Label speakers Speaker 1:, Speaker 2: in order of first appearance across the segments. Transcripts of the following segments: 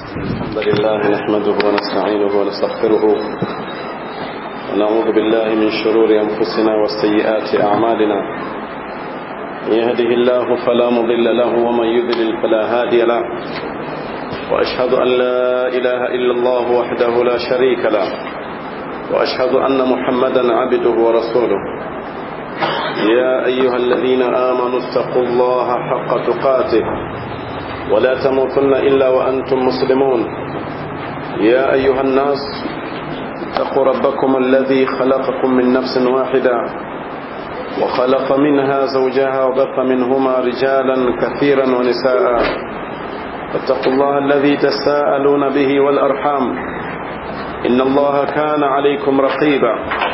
Speaker 1: الحمد لله نحمده ونستعينه ونستغفره ونعوذ بالله من شرور أنفسنا وسيئات أعمالنا من يهده الله فلا مضل له ومن يضلل فلا هادي له وأشهد أن لا إله إلا الله وحده لا شريك له وأشهد أن محمدا عبده ورسوله يا أيها الذين آمنوا اتقوا الله حق تقاته ولا تموتن إلا وأنتم مسلمون يا أيها الناس اتقوا ربكم الذي خلقكم من نفس واحدة وخلق منها زوجها وبث منهما رجالا كثيرا ونساء فاتقوا الله الذي تساءلون به والأرحام إن الله كان عليكم رقيبا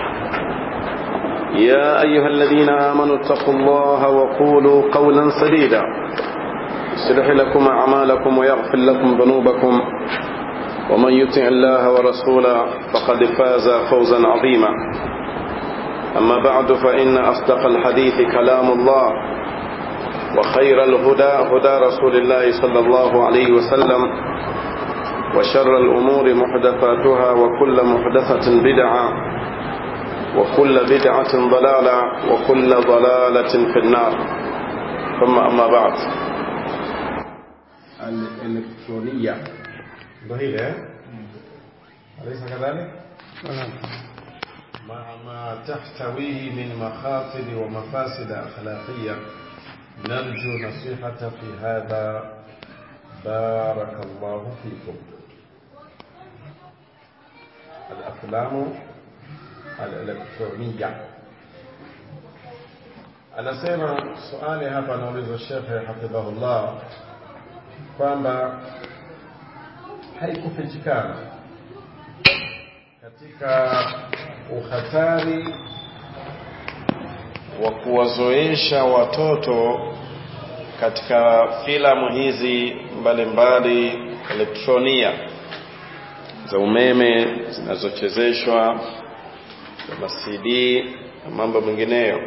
Speaker 1: يا أيها الذين آمنوا اتقوا الله وقولوا قولا سديدا يصلح لكم أعمالكم ويغفر لكم ذنوبكم ومن يطع الله ورسوله فقد فاز فوزا عظيما أما بعد فإن أصدق الحديث كلام الله وخير الهدى هدى رسول الله صلى الله عليه وسلم وشر الأمور محدثاتها وكل محدثة بدعة وكل بدعة ضلالة وكل ضلالة في النار ثم أما بعد
Speaker 2: الإلكترونية ظهير أليس كذلك؟ مع ما تحتويه من مخاطر ومفاسد أخلاقية نرجو نصيحة في هذا بارك الله فيكم الأفلام الإلكترونية anasema swali hapa anaulizwa shekhe hafidhahullah kwamba haikufichikana katika uhatari wa kuwazoesha watoto katika filamu hizi mbalimbali elektronia za umeme zinazochezeshwa za macd na mambo mengineyo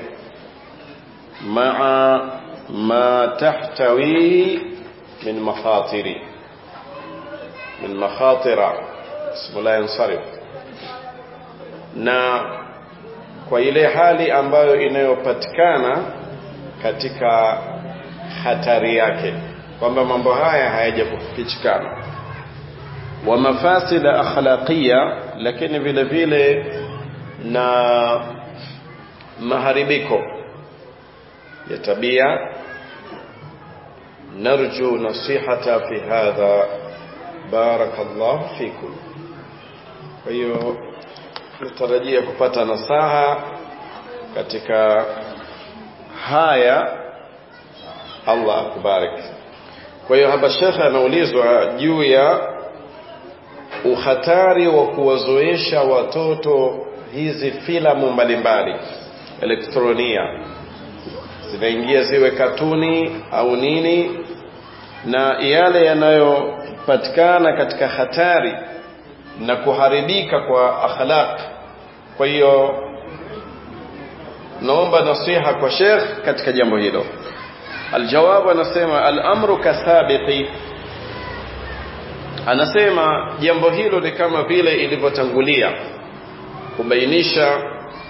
Speaker 2: maa ma tahtawi min makhatiri min makhatira ismu la yansarif na kwa ile hali ambayo inayopatikana katika hatari yake kwamba mambo haya hayajakufichikana wa mafasida akhlaqia lakini vile vile na maharibiko ya tabia narju nasihata fi hadha barakallahu fikum kwa hiyo natarajia kupata nasaha katika haya Allah akubariki kwa hiyo hapa shekhe anaulizwa juu ya uhatari wa kuwazoesha watoto hizi filamu mbalimbali elektronia zinaingia ziwe katuni au nini na yale yanayopatikana katika hatari na kuharibika kwa akhlaq kwa hiyo naomba nasiha kwa Sheikh katika jambo hilo aljawabu anasema al-amru kathabiqi anasema jambo hilo ni kama vile ilivyotangulia kubainisha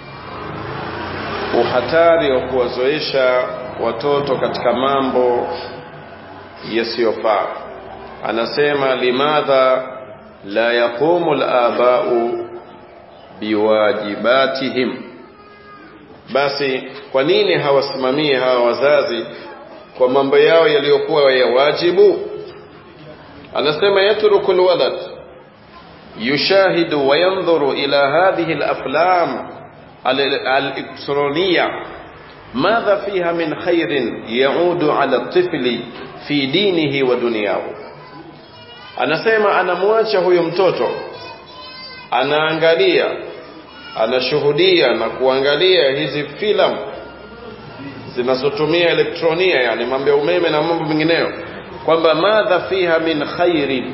Speaker 2: uhatari wa kuwazoesha watoto katika mambo yasiyofaa anasema limadha la yaqumu al-aba'u biwajibatihim basi kwa nini hawasimamii hawa wazazi kwa mambo yao yaliyokuwa ya wajibu anasema yatruku alwalad yushahidu wa yanzuru ila hadhihi alaflam الإلكترونية ماذا فيها من خير يعود على الطفل في دينه ودنياه anasema anamwacha huyo mtoto anaangalia anashuhudia na kuangalia hizi filamu zinazotumia elektronia yani mambo ya umeme na mambo mengineyo kwamba madha fiha min khairin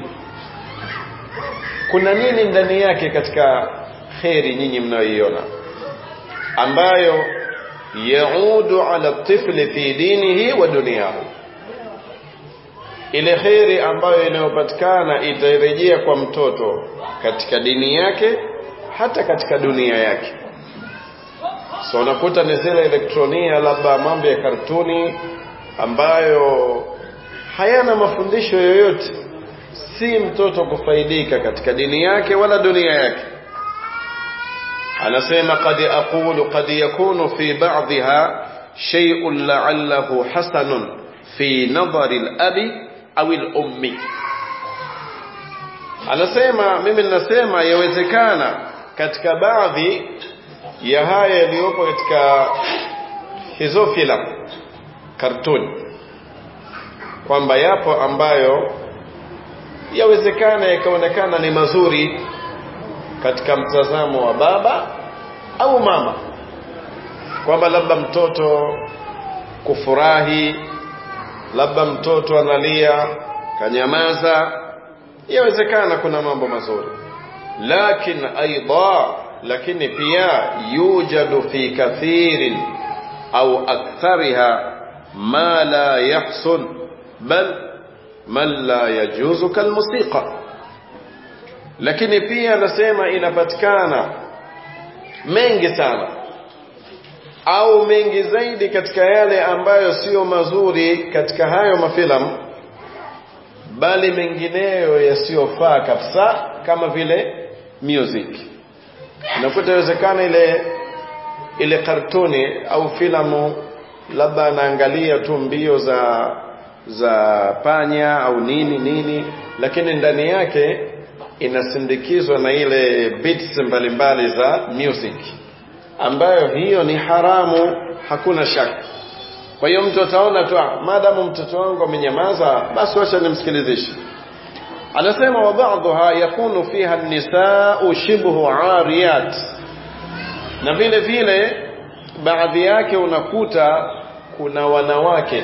Speaker 2: kuna nini ndani yake katika kheri nyinyi mnayoiona ambayo yaudu ala tifli fi dinihi wa dunyahu ile kheri ambayo inayopatikana itarejea kwa mtoto katika dini yake hata katika dunia yake so unakuta ni zile elektronia labda mambo ya kartuni ambayo hayana mafundisho yoyote si mtoto kufaidika katika dini yake wala dunia yake anasema qad aqulu qad yakunu fi ba'dha shay'un la'allahu hasanun fi nadhari al-abi au al-ummi anasema mimi ninasema yawezekana katika baadhi ya haya yaliyopo katika hizo filamu kartuni kwamba yapo ambayo yawezekana yakaonekana ni mazuri katika mtazamo wa baba au mama kwamba labda mtoto kufurahi labda mtoto analia kanyamaza yawezekana kuna mambo mazuri lakin aidha lakini pia yujadu fi kathirin au akthariha ma la yahsun bal man la yajuzu kalmusiqa lakini pia anasema inapatikana mengi sana au mengi zaidi katika yale ambayo sio mazuri katika hayo mafilamu bali mengineyo yasiyofaa kabisa kama vile music unakuta inawezekana ile ile kartuni au filamu labda anaangalia tu mbio za za panya au nini nini lakini ndani yake inasindikizwa na ile beats mbalimbali za music ambayo hiyo ni haramu hakuna shaka kwa hiyo mtu ataona tu maadamu mtoto wangu amenyamaza basi wacha nimsikilizishe anasema wa ba'dha yakunu fiha an-nisaa shibhu ariyat na vile vile baadhi yake unakuta kuna wanawake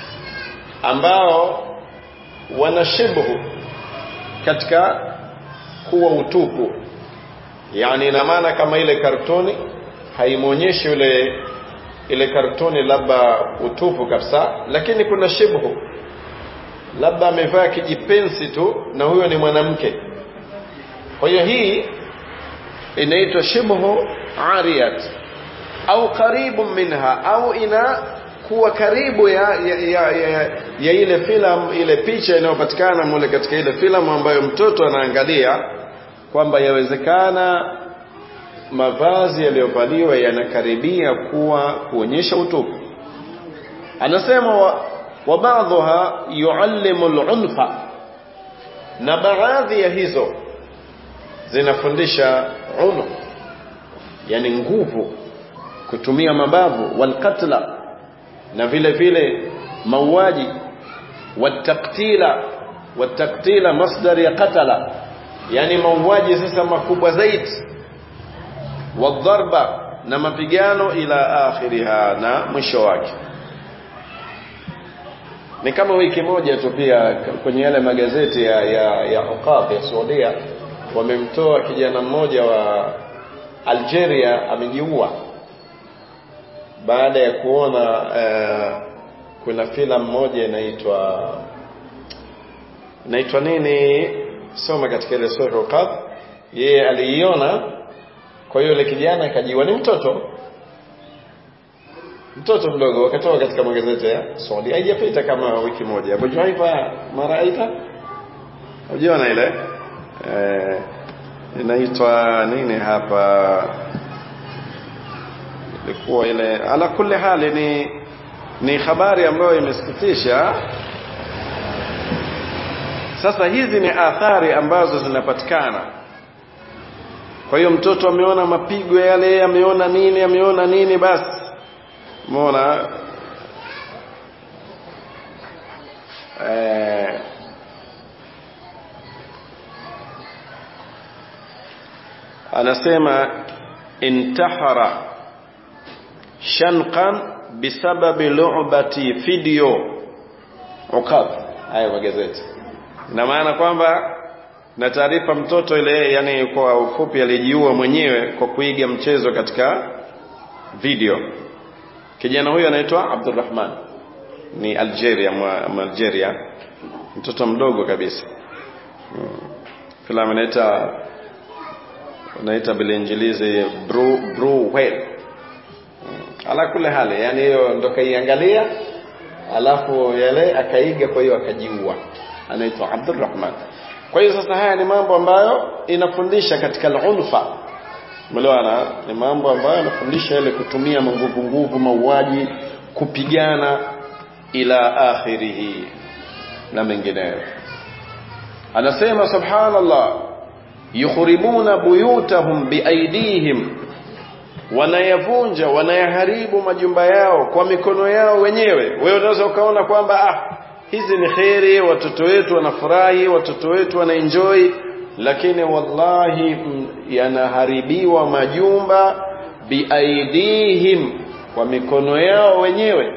Speaker 2: ambao wana shibhu katika kuwa utupu yani ina maana kama ile kartoni haimwonyeshi ule ile kartoni labda utupu kabisa lakini kuna shibhu labda amevaa kijipensi tu na huyo ni mwanamke kwa hiyo hii inaitwa shibhu ariyat au karibu minha au ina kuwa karibu ya, ya, ya, ya, ya ile filamu ile picha inayopatikana mule katika ile filamu ambayo mtoto anaangalia kwamba yawezekana mavazi yaliyovaliwa yanakaribia kuwa kuonyesha utupu anasema wa, wa baadhiha yuallimu al-unfa na baadhi ya hizo zinafundisha unu yani nguvu kutumia mabavu walqatla na vile vile mauaji wataktila wataktila masdar ya qatala yani mauaji sasa makubwa zaidi wadharba na mapigano ila akhiriha na mwisho wake ni kama wiki moja tu pia kwenye yale magazeti ya ya, ya Uqab ya Saudia wamemtoa kijana mmoja wa Algeria amejiua baada ya kuona uh, kuna filamu moja inaitwa inaitwa nini soma katika ile sura Uqab yeye aliiona kwa hiyo yule kijana akajiwa ni mtoto mtoto mdogo wakatoka katika magazeti ya Saudi haijapita kama wiki moja Abu Juhaifa maraita ujiona ile eh, inaitwa nini hapa ilikuwa ile ala kulli hali ni ni habari ambayo imesikitisha sasa hizi ni athari ambazo zinapatikana kwa hiyo mtoto ameona mapigo yale ameona nini ameona nini basi umeona eh, anasema intahara shanqan bisababi lu'bati video ukab haya magazeti ina maana kwamba na taarifa mtoto ile yani kwa ufupi alijiua mwenyewe kwa kuiga mchezo katika video kijana huyo anaitwa Abdurrahman ni Algeria mwa Algeria mtoto mdogo kabisa filamu inaita unaita bilinjilizi Brewell ala kule hali yani hiyo ndo kaiangalia alafu yale akaiga kwa hiyo akajiua anaitwa Abdurrahman kwa hiyo sasa haya ni mambo ambayo inafundisha katika al-unfa umeelewana ni mambo ambayo yanafundisha ile kutumia nguvu nguvu mauaji kupigana ila akhirihi na mengineyo anasema subhanallah yukhribuna buyutahum biaidihim wanayavunja wanayaharibu majumba yao kwa mikono yao wenyewe wewe unaweza ukaona kwamba ah hizi ni kheri watoto wetu wanafurahi watoto wetu wanaenjoy lakini wallahi yanaharibiwa majumba biaidihim kwa mikono yao wenyewe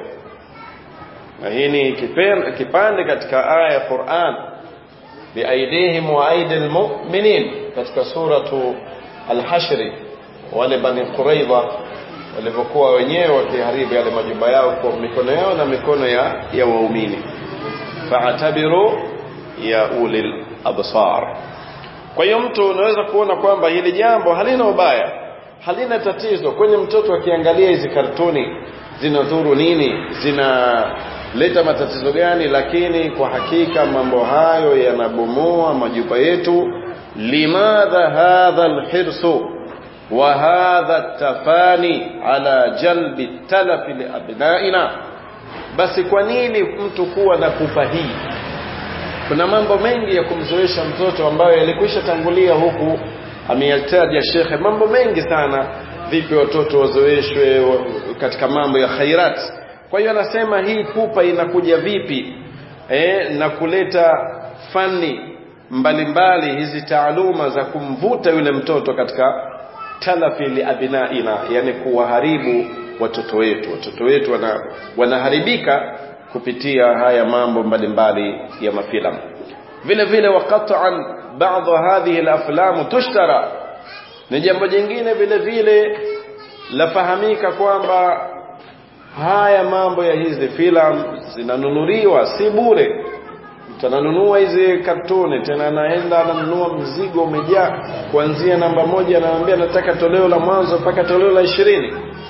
Speaker 2: na hii ni kipande katika aya ya Qur'an biaidihim wa aidil mu'minin katika suratu al-hashr wale bani quraidha walivyokuwa wenyewe wakiharibu yale majumba yao kwa mikono yao na mikono ya ya waumini fa'tabiru ya ulil absar kwa hiyo mtu unaweza kuona kwamba hili jambo halina ubaya halina tatizo kwenye mtoto akiangalia hizi kartuni zinadhuru nini zinaleta matatizo gani lakini kwa hakika mambo hayo yanabomoa majumba yetu limadha hadha alhirsu wa hadha tafani ala jalbi talafi liabnaina basi kwa nini mtu kuwa na pupa hii kuna mambo mengi ya kumzoesha mtoto ambayo yalikwisha tangulia huku ameyataja shekhe mambo mengi sana vipi watoto wazoeshwe katika mambo ya khairat kwa hiyo anasema hii pupa inakuja vipi e, na kuleta fani mbalimbali mbali, hizi taaluma za kumvuta yule mtoto katika talafi liabinaina yani kuwaharibu watoto wetu watoto wetu wana, wanaharibika kupitia haya mambo mbalimbali ya mafilamu vile vile waqat'an baadhi hadhihi alaflam tushtara ni jambo jingine vile vile lafahamika kwamba haya mambo ya hizi filamu zinanunuliwa si bure tananunua hizi kartuni tena anaenda ananunua mzigo umejaa kuanzia namba moja anaambia nataka toleo la mwanzo mpaka toleo la ishirini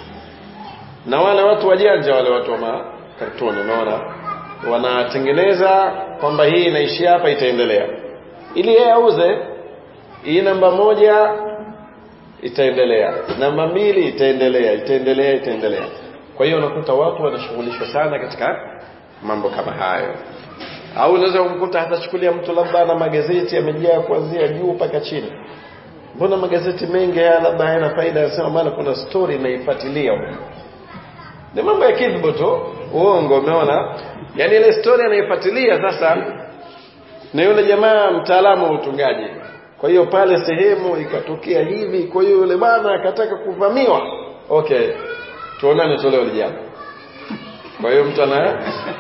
Speaker 2: na wale watu wajanja wale watu wa makartuni unaona wanatengeneza kwamba hii inaishia hapa itaendelea ili yeye auze hii namba moja itaendelea namba mbili itaendelea itaendelea itaendelea kwa hiyo unakuta watu wanashughulishwa sana katika mambo kama hayo au unaweza kumkuta hatachukulia mtu labda ana magazeti yamejaa kuanzia juu mpaka chini mbona magazeti mengi haya labda hayana faida anasema maana kuna story naifuatilia ni mambo ya kidhbu tu uongo umeona yani ile story anaifuatilia sasa na yule jamaa mtaalamu wa utungaji kwa hiyo pale sehemu ikatokea hivi kwa hiyo yule bwana akataka kuvamiwa okay tuonane toleo lijalo kwa hiyo mtu ana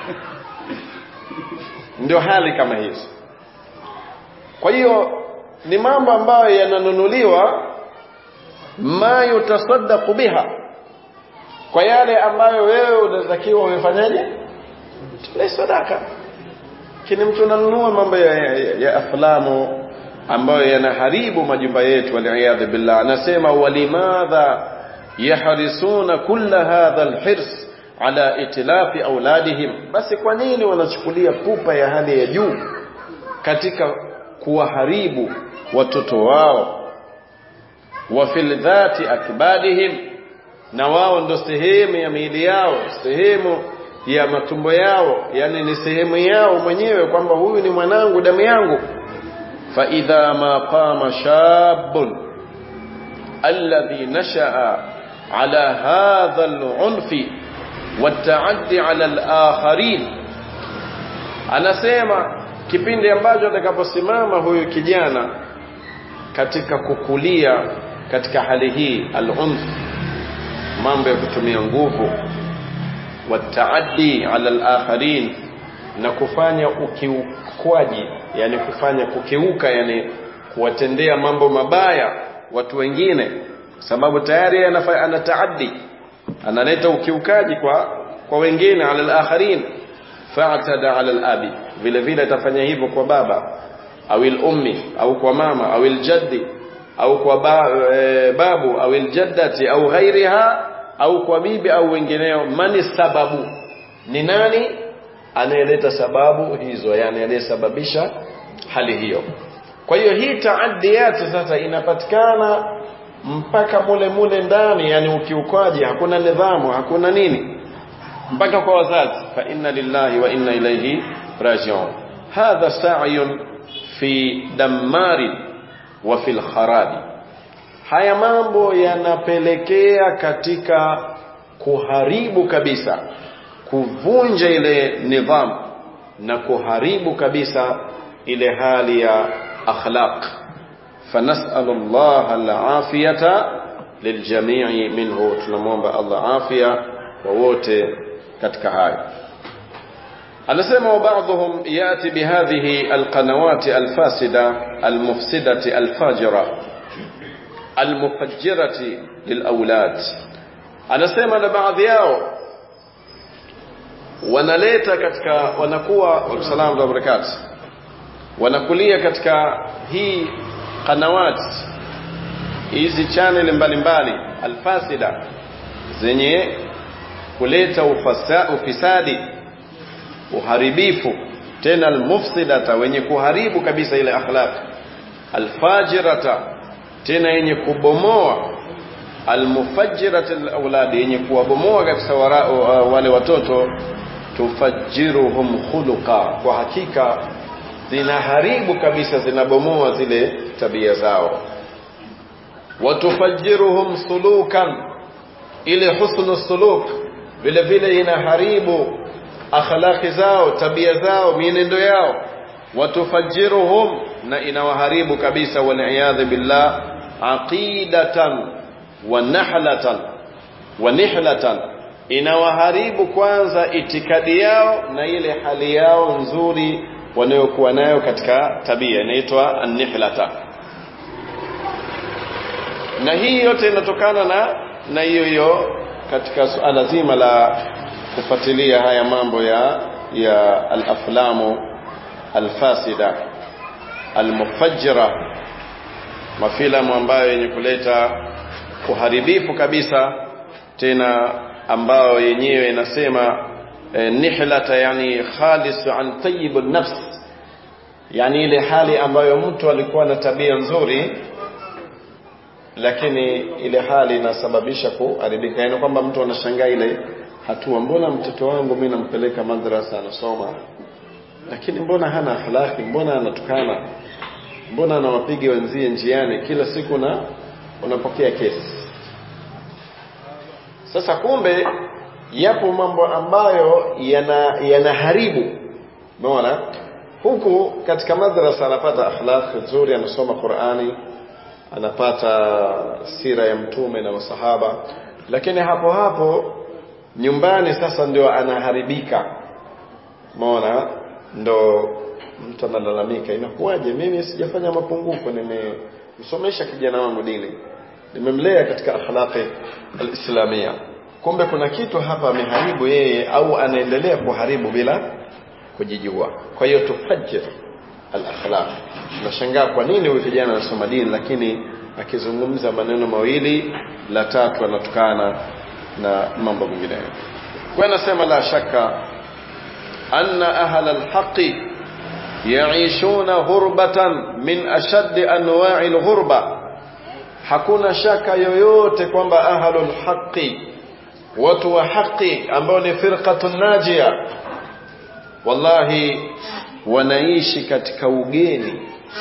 Speaker 2: ndio hali kama hizo kwa hiyo ni mambo ambayo yananunuliwa ma yutasaddaqu biha kwa yale ambayo wewe unatakiwa umefanyaje tule sadaka kini mtu ananunua mambo ya, ya, ya aflamu ambayo yanaharibu majumba yetu waliyadhu billah anasema walimadha yahrisuna kulla hadha alhirs ala itilafi auladihim basi kwa nini wanachukulia pupa ya hali ya juu katika kuwaharibu watoto wao wa fil dhati akbadihim na wao ndo sehemu ya miili yao sehemu ya matumbo yao yani ni sehemu yao mwenyewe kwamba huyu ni mwanangu damu yangu fa idha ma qama shabun alladhi nashaa ala hadha al-unfi والتعدي على الآخرين anasema kipindi ambacho atakaposimama huyu kijana katika kukulia katika hali hii al-unf mambo ya kutumia nguvu wataaddi ala al-akharin na kufanya ukiukwaji yani kufanya kukiuka yani kuwatendea mambo mabaya watu wengine sababu tayari anataaddi analeta ukiukaji kwa kwa wengine ala al-akharin fa'tada 'ala al-abi vile vile atafanya hivyo kwa baba au ummi au kwa mama au jaddi au kwa ba, e, babu au jaddati au ghairiha au kwa bibi au wengineo mani sababu ni nani anayeleta sababu hizo yani anayesababisha hali hiyo kwa hiyo hii taaddiyat sasa inapatikana mpaka mule mule ndani yani ukiukaji hakuna nidhamu hakuna nini mpaka kwa wazazi fa inna lillahi wa inna ilayhi raji'un hadha sa'yun fi damari wa fil kharabi haya mambo yanapelekea katika kuharibu kabisa kuvunja ile nidhamu na kuharibu kabisa ile hali ya akhlaq فنسأل الله العافية للجميع منه tunamwomba Allah afya kwa wote katika hayo anasema وبعضهم يأتي بهذه القنوات الفاسدة المفسدة الفاجرة المفجرة للأولاد anasema na baadhi yao wanaleta katika wanakuwa wa salamu wa barakatuh wanakulia katika hii qanawat hizi channel mbalimbali alfasida zenye kuleta ufasa, ufisadi uharibifu tena almufsidata wenye kuharibu kabisa ile akhlaq alfajirata tena yenye kubomoa almufajjirata alawlad yenye kuwabomoa kabisa wale watoto tufajiruhum khuluqa kwa hakika zinaharibu kabisa zinabomoa zile tabia zao watufajiruhum sulukan ile husnu suluk vile vile inaharibu akhlaqi zao tabia zao mienendo yao watufajiruhum na inawaharibu kabisa waliyadhi billah aqidatan wa nahlatan wa nihlatan inawaharibu kwanza itikadi yao na ile hali yao nzuri wanayokuwa nayo katika tabia inaitwa an-nihlata na hii yote inatokana na na hiyo hiyo katika suala zima la kufuatilia haya mambo ya ya al-aflamu al-fasida al-mufajjira mafilamu ambayo yenye kuleta uharibifu kabisa tena ambayo yenyewe inasema eh, nihlata yani khalis an tayyib an-nafs yani ile hali ambayo mtu alikuwa na tabia nzuri lakini ile hali inasababisha kuharibika yani kwamba mtu anashangaa ile hatua mbona mtoto wangu mimi nampeleka madrasa anasoma lakini mbona hana akhlaki mbona anatukana mbona anawapiga wenzie njiani kila siku na unapokea kesi sasa kumbe yapo mambo ambayo yana yanaharibu umeona huku katika madrasa anapata akhlaq nzuri anasoma Qur'ani anapata sira ya mtume na masahaba lakini hapo hapo nyumbani sasa ndio anaharibika umeona ndo mtu analalamika inakuwaje mimi sijafanya mapungufu nimemsomesha kijana wangu dini nimemlea katika akhlaqi alislamia kumbe kuna kitu hapa ameharibu yeye au anaendelea kuharibu bila kujijua kwa hiyo tufajir al-akhlaq tunashangaa kwa nini huyu kijana anasoma dini lakini akizungumza maneno mawili la tatu anatukana na mambo mengineyo kwa nasema la shaka anna ahla al-haqi yaishuna ghurbatan min ashaddi anwa'i al-ghurba hakuna shaka yoyote kwamba ahlul haqi watu wa haki ambao ni firqatun najia wallahi wanaishi katika ugeni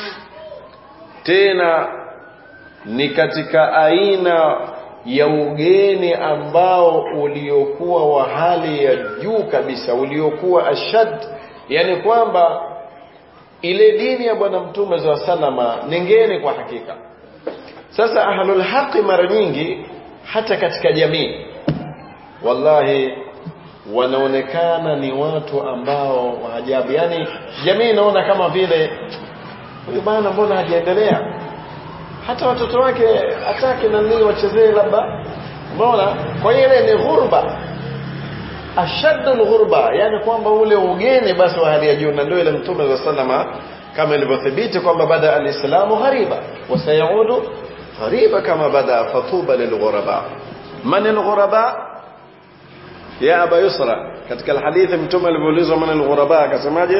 Speaker 2: tena ni katika aina ya ugeni ambao uliokuwa wa hali ya juu kabisa uliokuwa ashad yani kwamba ile dini ya bwana mtume za salama ni ngeni kwa hakika sasa ahlul haqi mara nyingi hata katika jamii wallahi wanaonekana ni watu ambao wa ajabu yani jamii inaona kama vile huyu bana mbona hajaendelea hata watoto wake hataki nani wachezee labda umeona kwa hiyo ile ni ghurba ashaddu alghurba yani kwamba ule ugeni basi wa hali ya juu na ndio ile mtume wa sallama kama ilivyothibiti kwamba bada alislamu ghariba wa sayaudu ghariba kama bada fatuba lilghuraba man alghuraba ya aba yusra katika alhadithi mtume alivyoulizwa man alghuraba akasemaje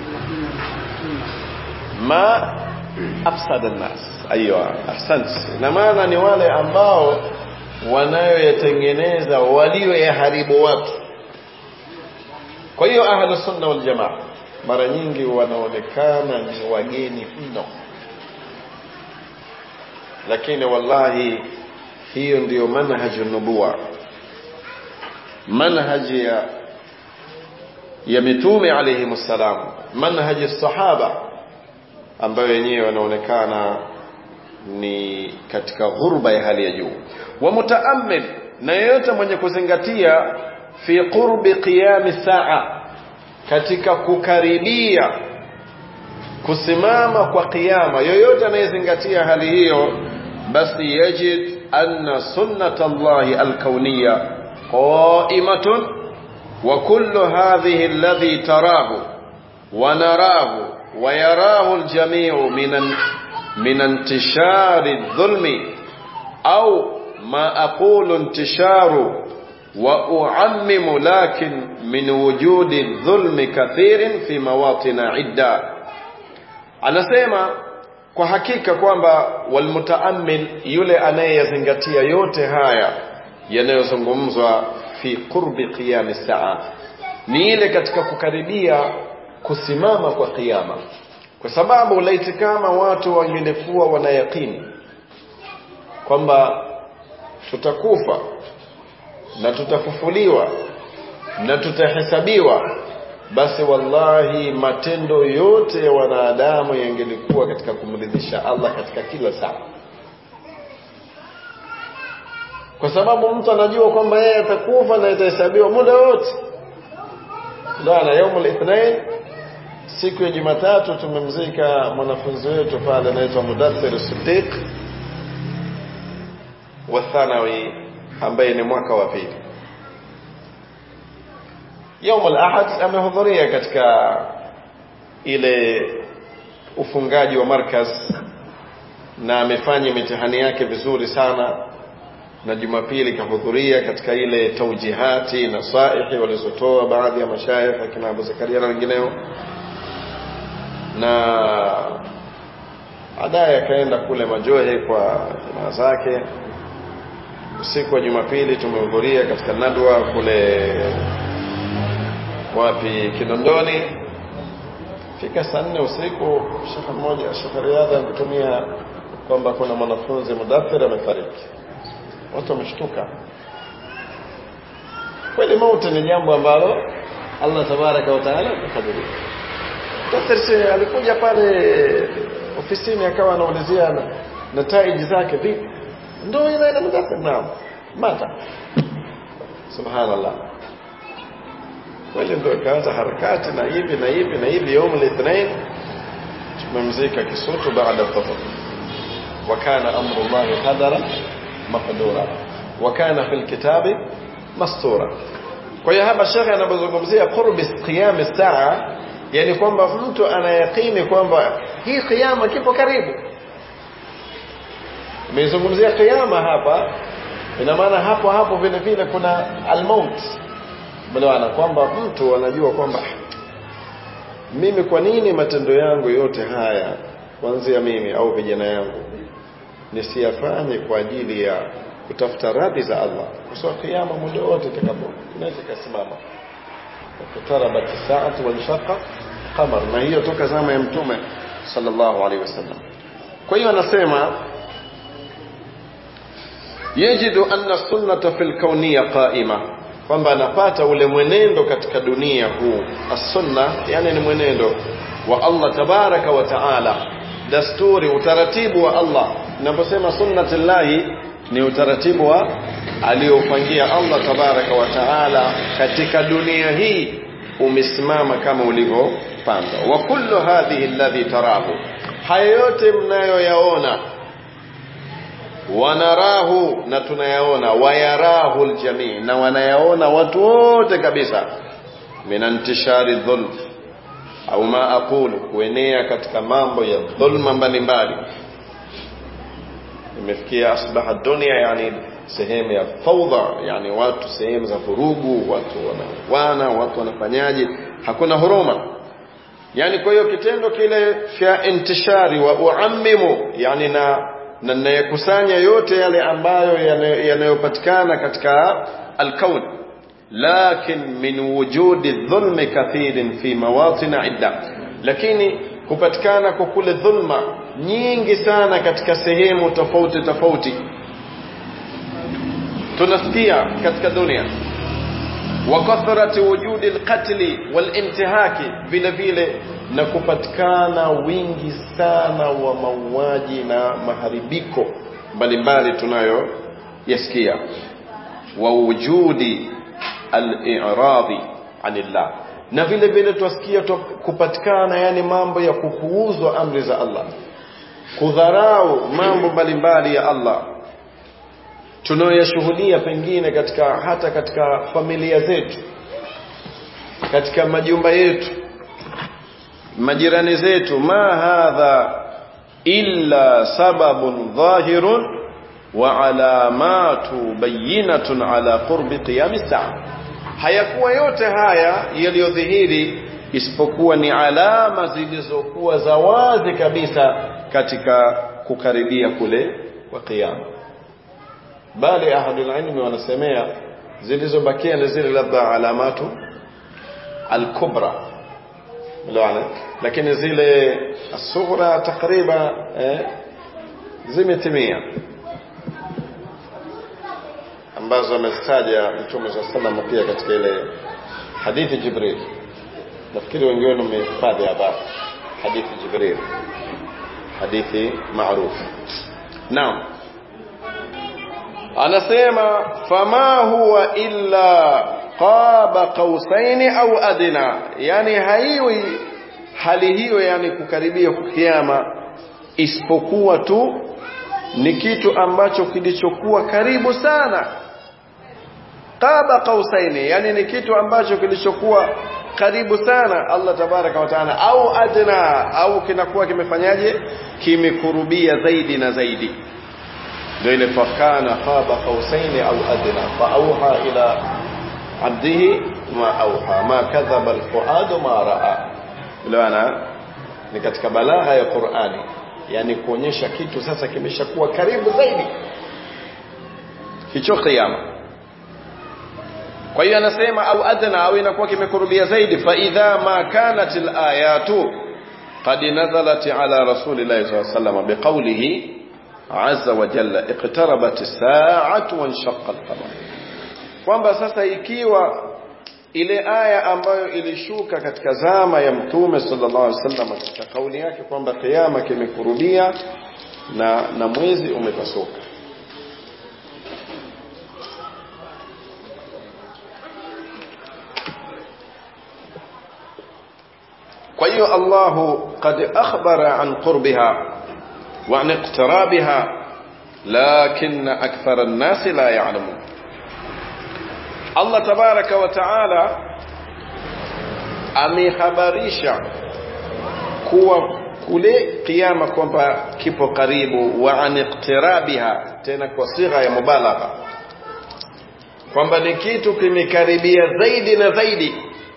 Speaker 2: ma afsada an-nas aywa ahsant na maana ni wale ambao wanayoyatengeneza walioyaharibu watu kwa hiyo ahlus sunna wal jamaa mara nyingi wanaonekana ni wageni mno lakini wallahi hiyo ndiyo manhaju nubuwa manhaji ya ya mitume alayhi salam manhaji sahaba ambayo wenyewe wanaonekana ni katika ghurba ya hali ya juu wa mutaammil na yeyote mwenye kuzingatia fi qurbi qiyam saa katika kukaribia kusimama kwa kiyama yoyote anayezingatia hali hiyo basi yajid anna sunnata Allahi alkauniyya qa'imatun wa kullu hadhihi alladhi tarahu wa narahu wa yarahu aljami'u minan من انتشار الظلم أو ما أقول انتشار وأعمم لكن من وجود الظلم كثير في مواطن عدة anasema kwa hakika kwamba walmutaammil yule anayeyazingatia yote haya yanayozungumzwa fi qurbi qiyam saa ni ile katika kukaribia kusimama kwa kiyama kwa sababu laiti kama watu wangelikuwa wanayakini kwamba tutakufa na tutafufuliwa na tutahesabiwa basi wallahi matendo yote ya wanadamu yangelikuwa katika kumridhisha Allah katika kila saa kwa sababu mtu anajua kwamba yeye atakufa na atahesabiwa muda wote ndio na yaumul ithnain siku ya Jumatatu tumemzika mwanafunzi wetu pale anaitwa Mudathir Siddiq wa thanawi ambaye ni mwaka wa pili. Yaum al-Ahad amehudhuria katika ile ufungaji wa markaz na amefanya mitihani yake vizuri sana na Jumapili kahudhuria katika ile taujihati na saihi walizotoa baadhi ya mashayikh akina Abu Zakaria na wengineo na baadaye akaenda kule Majohe kwa jamaa zake. Usiku wa Jumapili tumehudhuria katika nadwa kule wapi Kinondoni. Fika saa nne usiku, shekhe mmoja Shekhe Riadha kutumia kwamba kuna mwanafunzi Mudathir amefariki. Watu wameshtuka. Kweli mauti ni jambo ambalo Allah tabaraka wa taala amekadiria. Daktari alikuja pale ofisini akawa anaulizia nataiji zake vipi? Ndio ile ile mdathir naam. Mata. Subhanallah. Kweli ndio ikaanza harakati na hivi na hivi na hivi يوم الاثنين tumemzika Kisutu baada dhuhur. وكان امر الله قدرا مقدورا وكان في الكتاب مسطورا kwa hiyo hapa shekhe anapozungumzia qurbi qiyam saa yani kwamba mtu anayakini kwamba hii kiyama kipo karibu Nimezungumzia kiyama hapa ina maana hapo hapo vile vile kuna almaut maana kwamba mtu anajua kwamba mimi kwa nini matendo yangu yote haya kuanzia mimi au vijana yangu nisiyafanye kwa ajili ya kutafuta radhi za Allah kwa sababu kiyama muda wote itakapo inaweza kusimama tarabat saatu wal shaqa qamar na hiyo toka zama ya mtume sallallahu alaihi wasallam kwa hiyo anasema yajidu anna sunnata fil kauniyya qa'ima kwamba anapata ule mwenendo katika dunia huu as-sunna yani ni mwenendo wa Allah tabaraka wa taala dasturi utaratibu wa Allah ninaposema sunnatullahi ni utaratibu wa aliopangia Allah tabaraka wa taala katika dunia hii umesimama kama ulivyopanga wa kullu hadhihi alladhi tarahu haya yote mnayoyaona wanarahu na tunayaona wayarahu aljamii na wanayaona watu wote kabisa min intishari dhulm au ma aqulu kuenea katika mambo ya dhulma mbalimbali imefikia asbaha dunia yani sehemu ya faudha yani watu sehemu za vurugu watu wanawana watu wanafanyaje hakuna huruma yani kwa hiyo kitendo kile cha intishari wa uammimu yani na na nayakusanya yote yale ambayo yanayopatikana katika alkaun lakin min wujudi dhulmi kathirin fi mawatin idda lakini kupatikana kwa kule dhulma nyingi sana katika sehemu tofauti tofauti tunasikia katika dunia wa kathrati wujudi alqatli walintihaki vile vile na kupatikana wingi sana wa mauaji na maharibiko mbalimbali tunayo yasikia wa wujudi al-i'radi anillah na vile vile twasikia kupatikana yani mambo ya kupuuzwa amri za Allah kudharau mambo mbalimbali ya Allah tunayoyashuhudia pengine katika hata katika familia zetu katika majumba yetu majirani zetu ma hadha illa sababun dhahirun wa alamatu bayinatun ala qurbi qiyam saa hayakuwa yote haya yaliyodhihiri isipokuwa ni alama zilizokuwa za wazi kabisa katika kukaribia kule kwa kiyama bali ahadul ilmi wanasemea zilizobakia ni zile labda alamatu al-kubra mlaana lakini zile asughra takriban eh, zimetimia ambazo amezitaja mtume saa sallam pia katika ile hadithi jibril nafikiri wengi wenu mmehifadhi hapa hadithi jibril hadithi maarufu naam anasema fama huwa illa qaba qausaini au adna yani haiwi hali hiyo yani kukaribia kiama isipokuwa tu ni kitu ambacho kilichokuwa karibu sana qaba qausaini yani ni kitu ambacho kilichokuwa karibu sana Allah tabaraka wa taala au adna au kinakuwa kimefanyaje kimekurubia zaidi na zaidi ndio ile fakana qaba qausaini au adna fa auha ila abdihi ma auha ma kadhaba alfuad ma raa bwana ni katika balagha ya Qur'ani yani kuonyesha kitu sasa kimeshakuwa karibu zaidi hicho kiyama kwa hiyo anasema au adna au inakuwa kimekurubia zaidi fa idha ma kanat alayatu qad nazalat ala rasulillahi sallallahu alayhi wasallam biqawlihi azza wa jalla iqtarabat as-sa'atu wa inshaqqa al-qamar kwamba sasa ikiwa ile aya ambayo ilishuka katika zama ya mtume sallallahu alaihi wasallam katika kauli yake kwamba kiyama kimekurubia na na mwezi umepasuka kwa hiyo Allah qad akhbara an qurbiha wa an iqtirabiha lakin akthar an-nas la ya'lamun Allah tabaraka wa taala amehabarisha kuwa kule kiyama kwamba kipo karibu wa an iqtirabiha tena kwa sigha ya mubalagha kwamba ni kitu kimekaribia zaidi na zaidi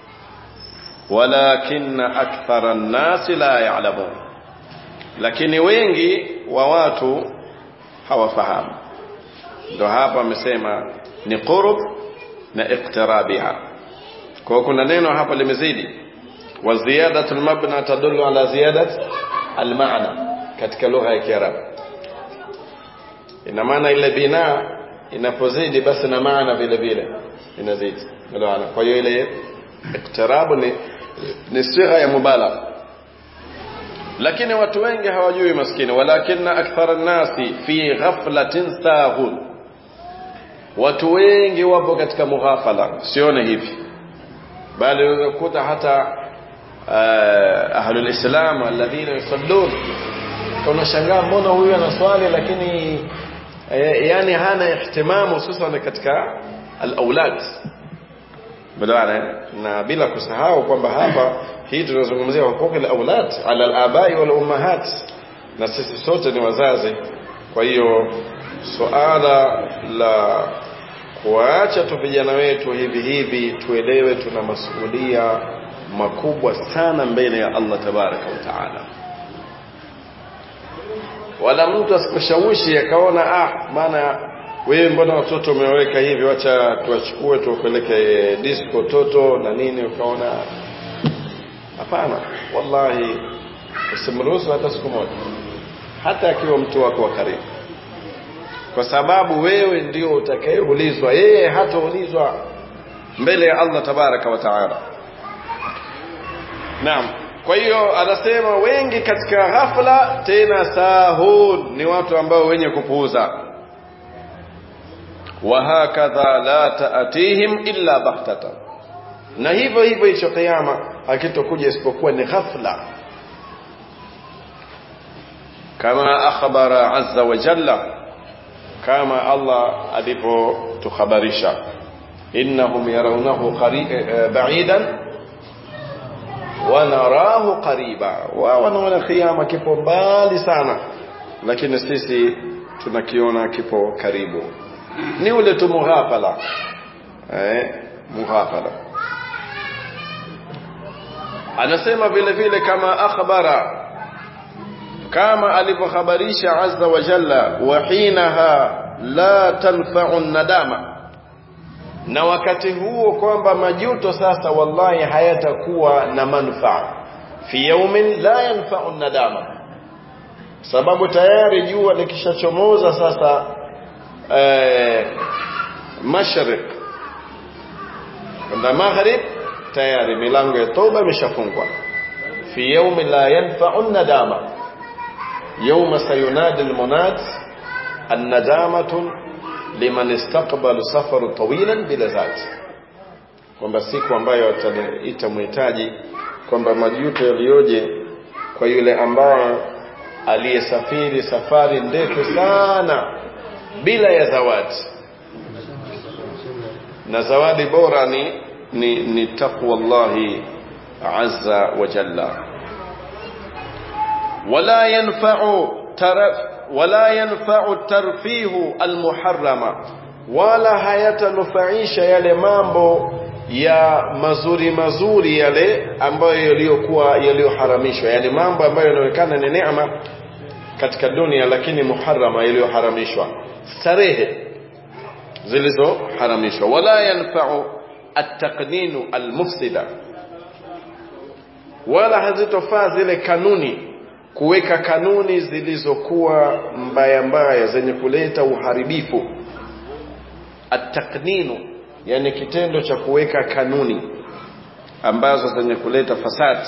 Speaker 2: walakin akthara an-nas la ya'lamun lakini wengi wa watu hawafahamu ndo hapa amesema ni qurb na iqtirabiha kwa kuna neno hapa limezidi wa ziyadatu almabna tadullu ala ziyadat almaana katika lugha ya kiarabu ina maana ile bina inapozidi basi na maana vile vile inazidi unaona kwa hiyo ile iqtirabu ni ni sigha ya mubalagha lakini watu wengi hawajui maskini walakinna akthara nasi fi ghaflatin saghun watu wengi wapo katika mughafala sione hivi bali unakuta hata uh, ahlul islam alladhina yusallun unashangaa mbona huyu anaswali lakini e, yani hana ihtimamu hususan katika al-aulad badawana na bila kusahau kwamba hapa hii tunazungumzia hukuki al-aulad ala al-abai wal ummahat na sisi sote ni wazazi kwa hiyo suala la kuacha tu vijana wetu hivi hivi tuelewe tuna masuhulia makubwa sana mbele ya Allah tabaraka wa taala wala mtu asikushawishi akaona ah maana wewe mbona watoto umeweka hivi wacha tuwachukue tuwapeleke disco toto na nini ukaona hapana wallahi usimruhusu hata siku moja hata akiwa mtu wako wa karibu kwa sababu wewe ndio utakayeulizwa yeye hataulizwa mbele ya Allah tabaraka wa taala naam kwa hiyo anasema wengi katika ghafla tena sahun ni watu ambao wenye kupuuza wa hakadha la taatihim illa baghtatan na hivyo hivyo hicho kiyama hakitokuja isipokuwa ni ghafla kama akhbara azza wa jalla kama Allah alivyotukhabarisha innahum yarawnahu ba'idan wa narahu qariba wao wanaona kiyama kipo mbali sana lakini sisi tunakiona kipo karibu ni ule tu mughafala eh mughafala anasema vile vile kama akhbara kama alivyohabarisha azza wa jalla wa hinaha la tanfa'u nadama na wakati huo kwamba majuto sasa wallahi hayatakuwa na manufaa fi yawmin la yanfa'u nadama sababu tayari jua likishachomoza sasa eh, mashriq na maghrib tayari milango ya toba imeshafungwa fi yawmi la yanfa'u nadama يوم سينادي المناد الندامة لمن استقبل سفر طويلا بلا ذات kwamba siku ambayo ataliita mhitaji kwamba majuto yaliyoje kwa yule ambaye aliyesafiri safari ndefu sana bila ya zawadi na zawadi bora ni ni, ni taqwa Allahi azza wa jalla ولا ينفع ترف ولا ينفع الترفيه المحرم wala hayatanufaisha yale mambo ya mazuri mazuri yale ambayo yaliyokuwa yaliyoharamishwa yani mambo ambayo yanaonekana ni neema katika dunia lakini muharrama yaliyoharamishwa starehe zilizoharamishwa wala yanfa'u at-taqninu al-mufsida wala hazitofaa zile kanuni kuweka kanuni zilizokuwa mbaya mbaya zenye kuleta uharibifu atakninu yani kitendo cha kuweka kanuni ambazo zenye kuleta fasad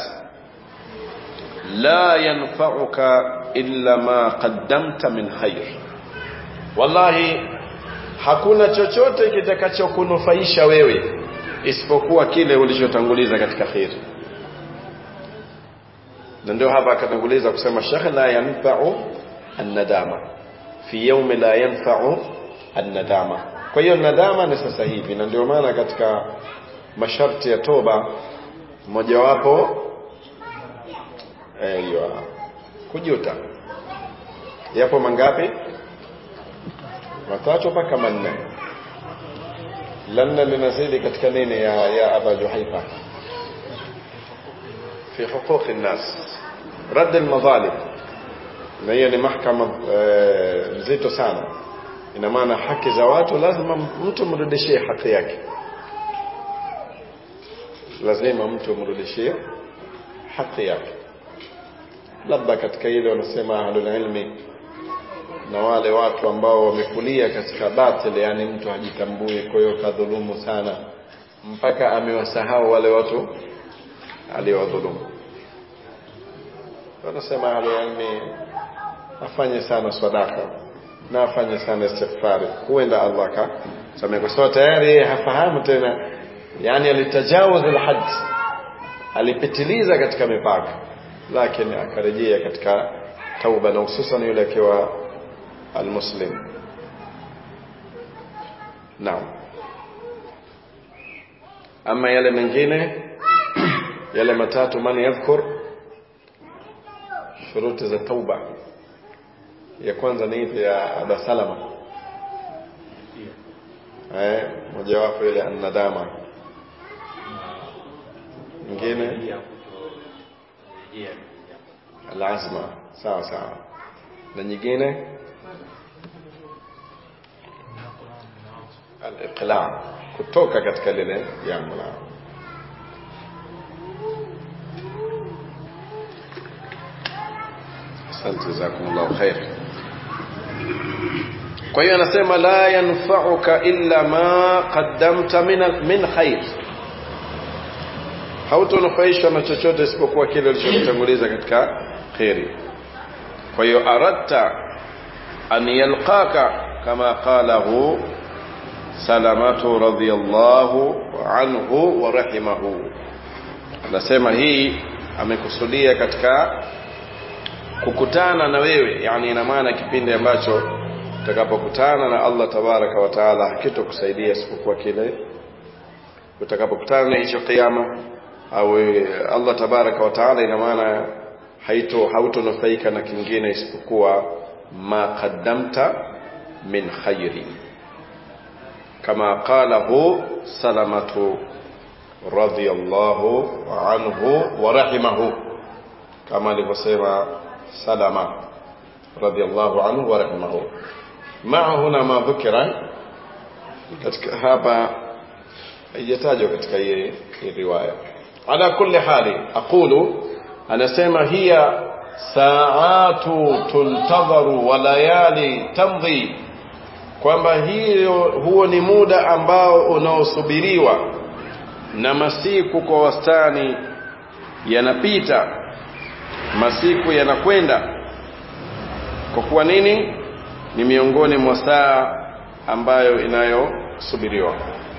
Speaker 2: la yanfa'uka illa ma qaddamta min khair wallahi hakuna chochote kitakachokunufaisha wewe isipokuwa kile ulichotanguliza katika khair na ndio hapa akatanguliza kusema shekhe la yanfa'u an-nadama fi yawmi la yanfa'u an-nadama kwa hiyo nadama ni sasa hivi na ndio maana katika masharti ya toba mojawapo aiyo kujuta yapo mangapi matatu mpaka manne lanna linazidi katika nini ya ya aba juhaifa في حقوق الناس رد المظالم na hiyo ni mahakama nzito sana ina maana haki za watu lazima mtu mrudishie haki yake lazima mtu mrudishie haki yake labda katika ile wanasema ahlul ilmi na wale watu ambao wamekulia katika batil yani mtu hajitambui kwa hiyo kadhulumu sana mpaka amewasahau wale watu aliyowadhulumu wanasema ahlulilmi afanye sana sadaka na afanye sana istighfari huenda Allah ka samehe kwa sababu tayari hafahamu tena yani alitajawaz alhad alipitiliza katika mipaka lakini akarejea katika tauba na hususan yule akiwa almuslim naam ama yale mengine yale matatu man yadhkur shuruti za tauba ya kwanza ni ipi ya aba salama eh mojawapo ile annadama nyingine alazma sawa sawa na nyingine aliqla kutoka katika lile jambo la asante jazakumullahu khair kwa hiyo anasema la yanfa'uka illa ma qaddamta min min khair hautonufaishwa na chochote isipokuwa kile ulichotanguliza katika khairi kwa hiyo aradta an yalqaka kama qalahu salamatu radhiyallahu anhu wa rahimahu anasema hii amekusudia katika kukutana na wewe yani ina maana kipindi ambacho utakapokutana na Allah tabaraka wa taala hakitokusaidia isipokuwa kile utakapokutana na hicho kiyama au Allah tabaraka wa taala ina maana haito hautonufaika na kingine isipokuwa ma qaddamta min khairi kama qalahu salamatu radhiyallahu anhu wa rahimahu kama alivyosema salama radhiyallahu anhu wa rahimahu maa huna ma dhukira katika hapa haijatajwa katika hii riwaya ala kulli hali aqulu anasema hiya saatu tuntadharu wa layali tamdhi kwamba hiyo huo ni muda ambao unaosubiriwa na masiku kwa wastani yanapita masiku yanakwenda kwa kuwa nini ni miongoni mwa saa ambayo inayosubiriwa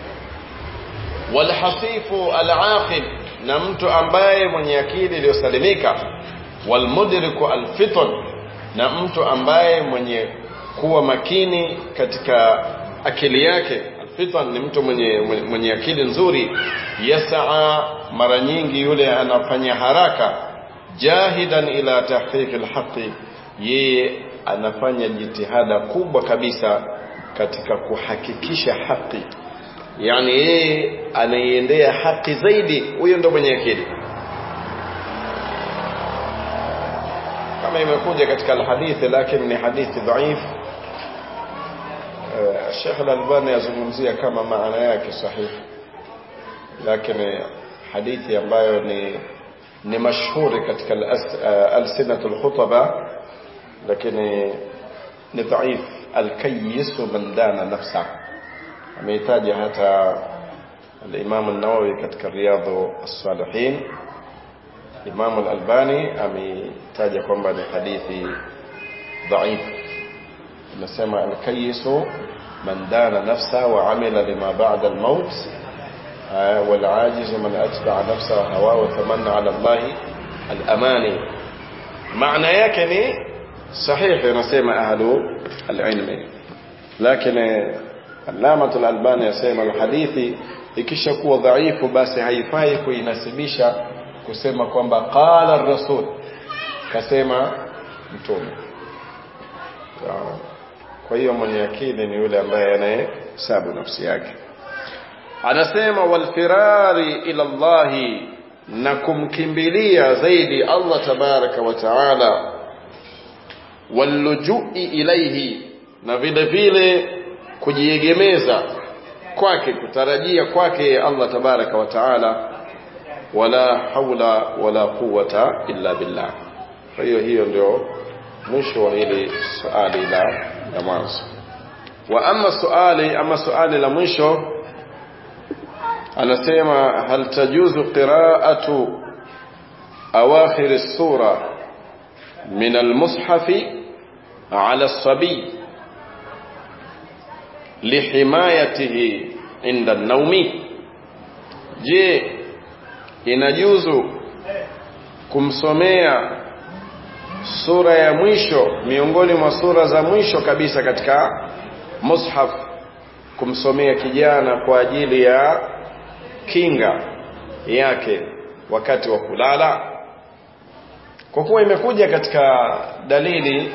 Speaker 2: walhasifu alaqil na mtu ambaye mwenye akili iliyosalimika walmudriku alfiton na mtu ambaye mwenye kuwa makini katika akili yake alfitan ni mtu mwenye, mwenye, mwenye akili nzuri yasaa mara nyingi yule anafanya haraka jahidan ila tahqiqi alhaqi yeye anafanya jitihada kubwa kabisa katika kuhakikisha haki yani yeye anaiendea haki zaidi huyo ndo mwenye akili kama imekuja katika alhadithi lakini ni hadithi dhaif Sheikh Al-Albani yazungumzia kama maana yake sahihi lakini hadithi ambayo ni ni mashuhuri katika alsinatul khutaba lakini ni dhaif alkayisu man dana nafsa amehitaja hata الإمام النووي katika riyadhu as-salihin Imam al-Albani ametaja kwamba ni hadithi dhaif nasema al-kayisu man dana nafsa wa amila lima ba'da al-maut والعاجز من أتبع نفسه هواه وتمنى على الله الأماني معنى yake ni صحيح ينسمى أهل العلم لكن علامة الألباني يسمى الحديث ikishakuwa dhaifu basi haifai kuinasibisha kusema kwamba qala rasul kasema mtume kwa hiyo mwenye akili ni yule ambaye anayehesabu nafsi yake anasema walfirari ila Allahi na kumkimbilia zaidi Allah tabaraka wa taala wallujui ilaihi na vile vile kujiegemeza kwake kutarajia kwake Allah tabaraka wa taala wala haula wala quwwata illa billah kwa hiyo hiyo ndio mwisho wa hili swali la la mwanzo wa amma suali ama suali la mwisho anasema hal tajuzu qira'atu awakhir as-sura min al-mushaf ala as-sabi lihimayatihi inda an-nawmi je inajuzu kumsomea sura ya mwisho miongoni mwa sura za mwisho kabisa katika mushaf kumsomea kijana kwa ajili ya kinga yake wakati wa kulala kwa kuwa imekuja katika dalili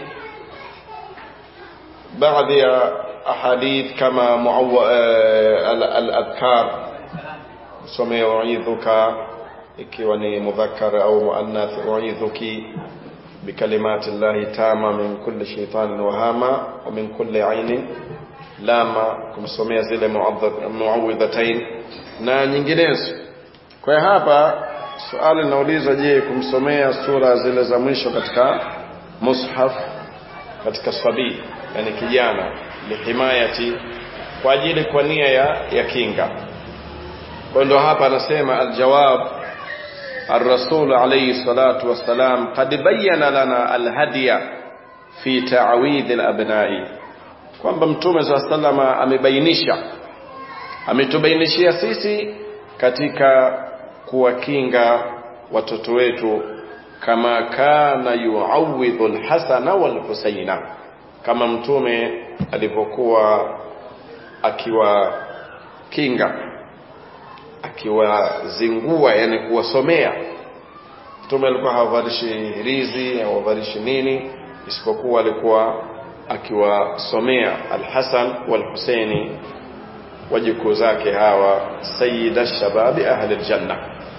Speaker 2: baadhi ya ahadith kama al-adhkar somea uidhuka ikiwa ni mudhakkar au muannath uidhuki بكلمات الله تامة من كل شيطان وهامة ومن كل عين lama kumsomea zile muawidhatain na nyinginezo kwa hapa swali linaulizwa je kumsomea sura zile za mwisho katika mushaf katika sabii yani kijana lihimayati kwa ajili kwa nia ya, ya kinga kwa ndo hapa anasema aljawab الرسول عليه الصلاة والسلام قد بين لنا الهدي في تعويذ الأبناء kwamba mtume saa salama amebainisha ametubainishia sisi katika kuwakinga watoto wetu kama kana yuawidhu lhasana walhusaina kama mtume alivyokuwa akiwakinga akiwazingua yani kuwasomea mtume alikuwa hawavalishi rizi hawavalishi nini isipokuwa alikuwa akiwasomea Al-Hasan wal-Husaini wajukuu zake hawa sayyida shababi ahli aljanna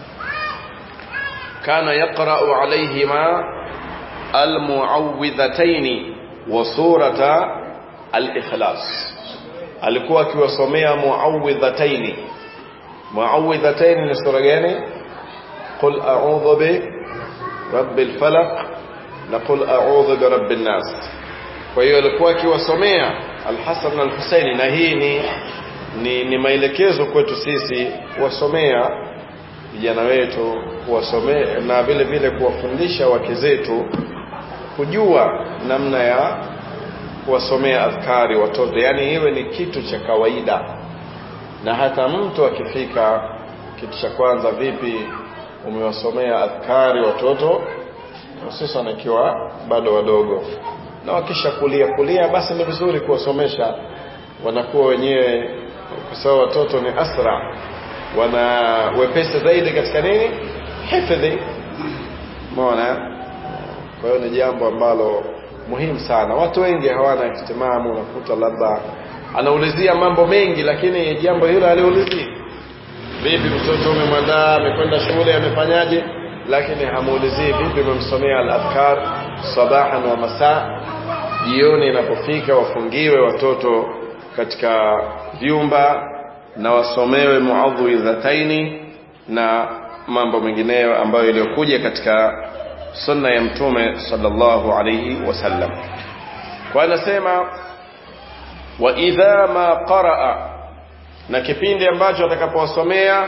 Speaker 2: kana yaqra'u alayhima almu'awwidhatayn wa surata al-ikhlas alikuwa akiwasomea mu'awwidhatayn mu'awwidhatayn ni sura gani qul a'udhu bi rabbil falaq na qul a'udhu bi rabbin nas kwa hiyo alikuwa akiwasomea Al-Hasan na Al-Husaini na hii ni ni, ni maelekezo kwetu sisi kuwasomea vijana wetu kuwasomea na vile vile kuwafundisha wake zetu kujua namna ya kuwasomea adhkari watoto yani iwe ni kitu cha kawaida na hata mtu akifika kitu cha kwanza vipi umewasomea adhkari watoto hususan ikiwa bado wadogo na wakisha kulia kulia basi ni vizuri kuwasomesha wanakuwa wenyewe kwa sababu watoto ni asra wana wepesi zaidi katika nini hifadhi umeona kwa hiyo ni jambo ambalo muhimu sana watu wengi hawana ihtimamu unakuta labda anaulizia mambo mengi lakini jambo hilo aliulizii vipi mtoto umemwandaa amekwenda shule amefanyaje lakini hamuulizii vipi umemsomea al-adhkar sabahan wa masaa jioni inapofika wafungiwe watoto katika vyumba na wasomewe muadhuidhataini na mambo mengineyo ambayo iliyokuja katika sunna ya mtume sallallahu alayhi wasallam kwa anasema wa idha ma qaraa na kipindi ambacho atakapowasomea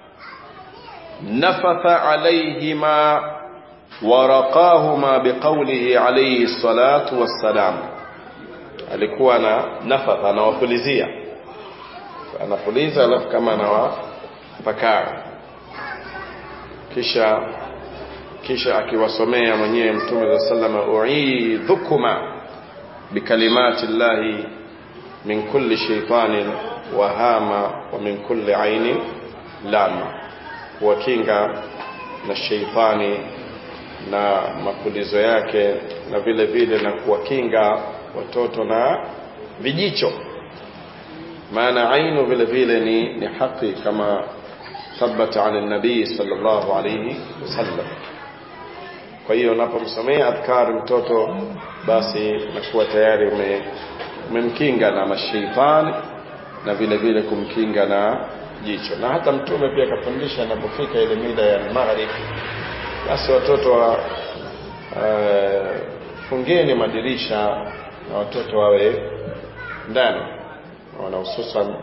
Speaker 2: nafatha alayhima waraqahuma biqaulihi alayhi salatu wassalam alikuwa na nafatha anawapulizia anapuliza alafu kama anawapakara kisha kisha akiwasomea mwenyewe mtume sa salama uidhukuma bikalimati llahi min kulli shaitanin wahama wa min kulli ainin lama kuwakinga na sheitani na mapulizo yake na vile vile na kuwakinga watoto na vijicho maana ainu vile vile ni, ni haki kama thabata an nabii sallallahu alayhi wasallam kwa hiyo unapomsomea adhkari mtoto basi nakuwa tayari ume, umemkinga na mashaitani na vile vile kumkinga na jicho na hata mtume pia akafundisha anapofika ile mida ya maghrib basi watoto wa uh, fungeni madirisha na watoto wawe ndani wana hususan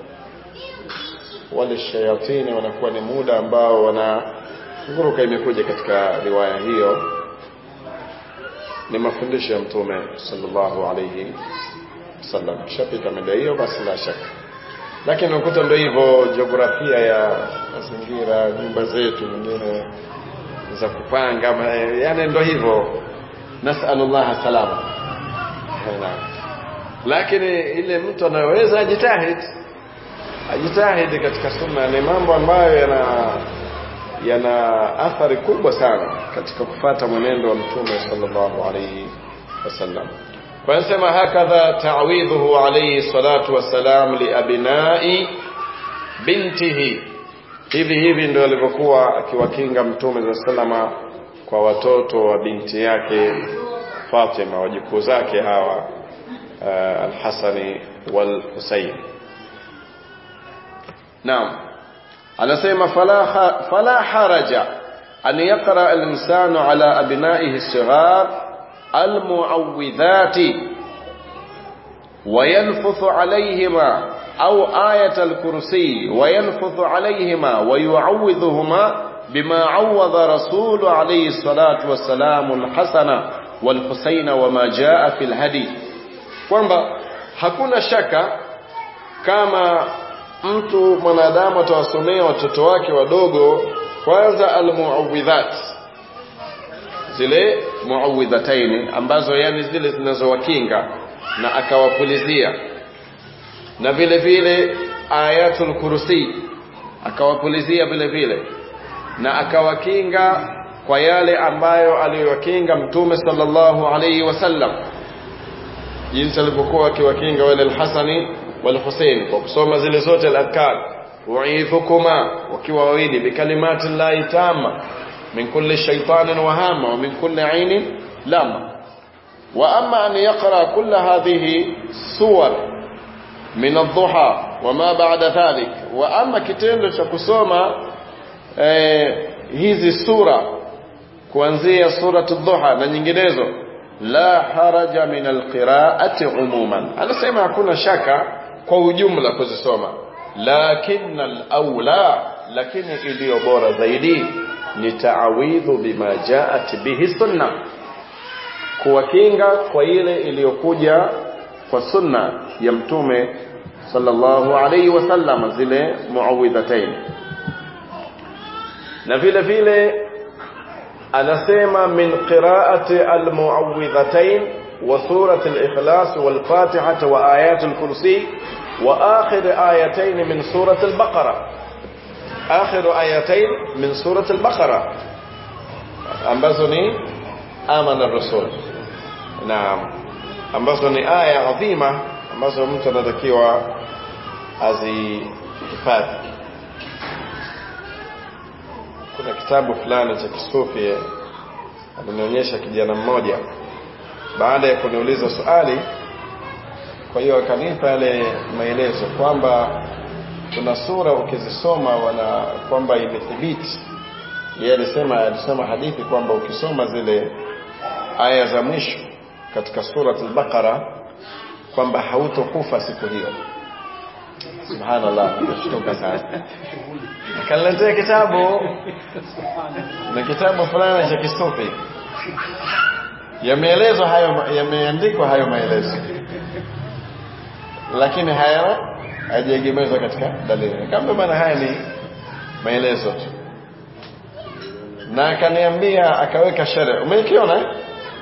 Speaker 2: wale shayatini wanakuwa ni muda ambao wana nguruka imekuja katika riwaya hiyo ni mafundisho ya mtume sallallahu alayhi wasallam kishapita mida hiyo basi la shaka lakini unakuta ndio hivyo jiografia ya mazingira nyumba zetu nyingine za kupanga yani ndio hivyo nasalullah salama lakini ile mtu anaweza ajitahidi ajitahidi katika sunna ni mambo ambayo yana yana athari kubwa sana katika kufata mwenendo wa mtume sallallahu alayhi wasallam kwa nasema hakadha ta'widhuhu alayhi salatu wassalam liabnai bintihi hivi hivi ndio alivyokuwa akiwakinga mtume za salama kwa watoto wa binti yake Fatima wajukuu zake hawa uh, al-Hasani wal Husayn naam anasema fala fala haraja an yaqra al-insanu ala abnaihi as-sighar al-mu'awwidhati وينفث عليهما أو آية الكرسي وينفث عليهما ويعوذهما بما عوض رسول عليه الصلاة والسلام الحسن والحسين وما جاء في الهدي kwamba hakuna shaka kama mtu mwanadamu atawasomea watoto wake wadogo kwanza almuawidhat zile muawidhataini ambazo yani zile zinazowakinga na akawapulizia na vile vile ayatul kursi akawapulizia vile vile na akawakinga kwa yale ambayo aliyowakinga mtume sallallahu alayhi wasallam jinsi alivyokuwa akiwakinga wale al-Hasani wal Hussein kwa kusoma zile zote al-adkar uidhukuma wakiwa wawili bikalimati llahi tamma min kulli shaytanin wahama wa min kulli ainin lama wa amma an yaqra kull hadhihi suwar min ad-duha wama ba'da dhalik wa amma kitendo cha kusoma eh, hizi sura kuanzia suratu dhuha na nyinginezo la haraja min alqiraati umuman anasema hakuna shaka kwa ujumla kuzisoma lakin alawla lakini iliyo bora zaidi ni taawidhu bima jaat bihi sunna kuwakinga kwa ile iliyokuja kwa sunna ya mtume sallallahu alayhi wasallam zile muawidhatain na vile vile anasema min qiraati almuawwidhatain wa surati al-ikhlas wal fatihah wa ayat al-kursi wa akhir ayatayn min surati al-baqara akhir ayatayn min surati al-baqara ambazo ni amana ar-rasul naam ambazo ni aya adhima ambazo mtu anatakiwa azihifadhi kuna kitabu fulani cha kisufi alinionyesha kijana mmoja baada ya kuniuliza swali kwa hiyo akanipa yale maelezo kwamba kuna sura ukizisoma wana kwamba imethibiti yeye alisema alisema hadithi kwamba ukisoma zile aya za mwisho katika surat al-Baqara kwamba hautokufa siku hiyo subhanallah nashtuka sana akaniletea kitabu na kitabu fulani cha kisufi yameelezwa hayo yameandikwa hayo maelezo lakini haya hajaegemezwa katika dalili kama maana haya ni maelezo tu na akaniambia akaweka sherehe umekiona eh?